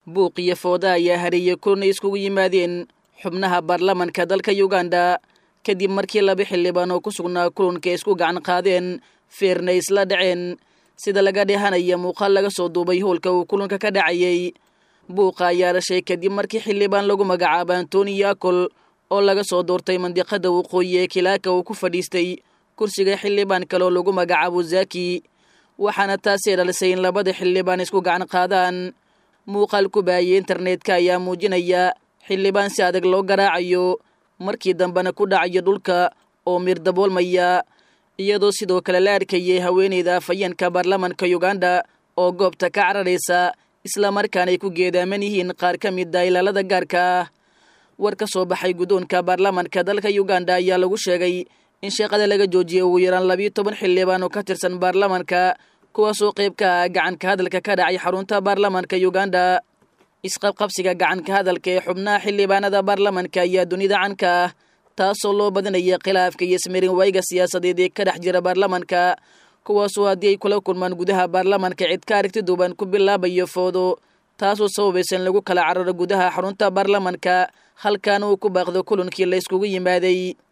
buuq iyo fooda ayaa hareeyey kulan ay iskugu yimaadeen xubnaha baarlamanka dalka uganda kadib markii laba xildhibaan oo ku sugnaa kulanka ay isku gacan qaadeen feerna isla dhaceen sida laga dheehanaya muuqaal laga soo duubay howlka uu kulanka ka dhacayey buuqa ayaa dhashay kadib markii xildhibaan lagu magacaaba antoni yakol oo laga soo doortay mandiqada waqooyi ee kilaaka uu ku fadhiistay kursiga xildhibaan kale oo lagu magacaabo zaki waxaana taasee dhalisay in labada xildhibaan isku gacan qaadaan muuqaal ku baayay internetka ayaa muujinaya xildhibaan si adag loo garaacayo markii dambena ku dhacayo dhulka oo miir daboolmaya iyadoo sidoo kale la arkayay haweeneyda afhayeenka baarlamanka uganda oo goobta ka cararaysa islamarkaana ay ku geedaaman yihiin qaar ka mid a ilaalada gaarka ah war ka soo baxay guddoonka baarlamanka dalka uganda ayaa lagu sheegay in sheeqada laga joojiyay ugu yaraan labiyo toban xildhibaan oo ka tirsan baarlamanka kuwaasoo qayb ka ah gacanka hadalka ka dhacay xarunta baarlamanka uganda isqabqabsiga gacanka hadalka ee xubnaha xildhibaanada baarlamanka ayaa dunida canka ah taasoo loo badinaya khilaafka iyo ismarin wayga siyaasadeed ee ka dhex jira baarlamanka kuwaasoo haddii ay kula kulmaan gudaha baarlamanka cid ka aragti duuban ku bilaabayo foodo taasoo sababaysa in lagu kala cararo gudaha xarunta baarlamanka halkaana uu ku baaqdo kulankii la yskugu yimaaday